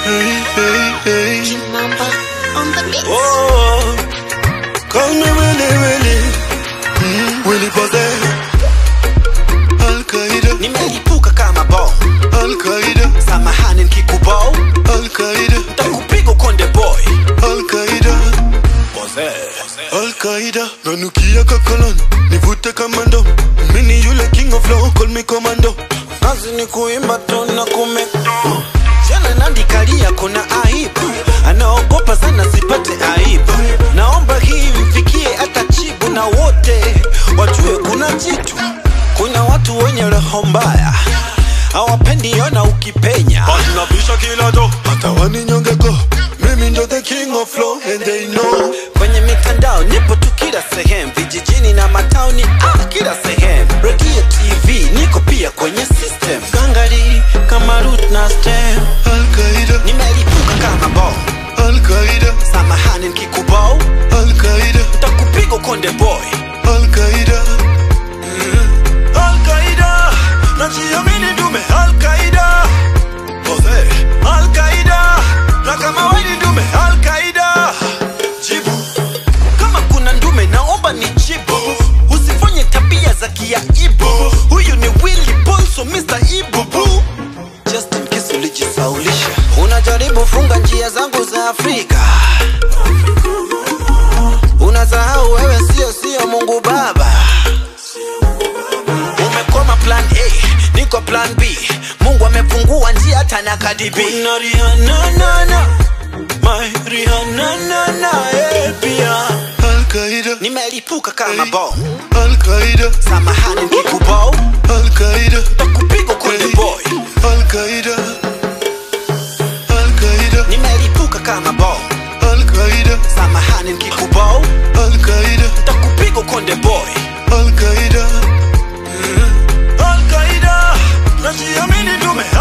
Hey, hey, hey. Number on the mix. Oh, call me Willy Willy. Mm, Willy Pose. Al Qaeda, nimelipuka kama bom Al Qaeda, samahani nkikubao Al Qaeda, takupiga konde boy Al Qaeda. Al Qaeda, nanukia kakolon, nivute kamando. Mini yule king of flow, call me commando. kazi ni kuimba tu na kume jana nandikalia kuna aibu anaogopa sana sipate aibu naomba hii mfikie hata chibu na wote wajue kuna jitu kuna watu wenye roho mbaya hawapendi ona ukipenya Nabisha kila do, hata waninyongeko. Mimi ndo the king of flow and they know. kwenye mitandao nipo tu kila sehemu vijijini na matauni ah, kila sehemu redio tv niko pia kwenye system gangari kama root na stem Al Qaeda, nimelipuka kama bom Al Qaeda, samahani nkikubao Al Qaeda, takupiga konde boy Al Qaeda. Al-Qaida, najiamini dume Al-Qaida. Jose, Al-Qaida, na kama wewe ni ndume Al-Qaida. Jibu, kama kuna ndume naomba ni jibu. Usifanye tabia za kiaibu. Huyu ni Willy Bonso, Mr. Ibubu. Just in case ulijisaulisha. Unajaribu funga njia zangu za Afrika. Unasahau wewe sio sio Mungu Baba umekoma plan a niko plan b mungu amefungua njia hata na kadibi kuna Rihanna, na, na. My Rihanna, na, na, eh, pia Al Qaeda, nimelipuka kama bom Al Qaeda, samahani nkikubao Al Qaeda, takupiga konde boy Al Qaeda, Al Qaeda, nimelipuka kama bom Al Qaeda, samahani nkikubao Al Qaeda, takupiga konde boy Al Qaeda. Al-Qaida, najiamini dume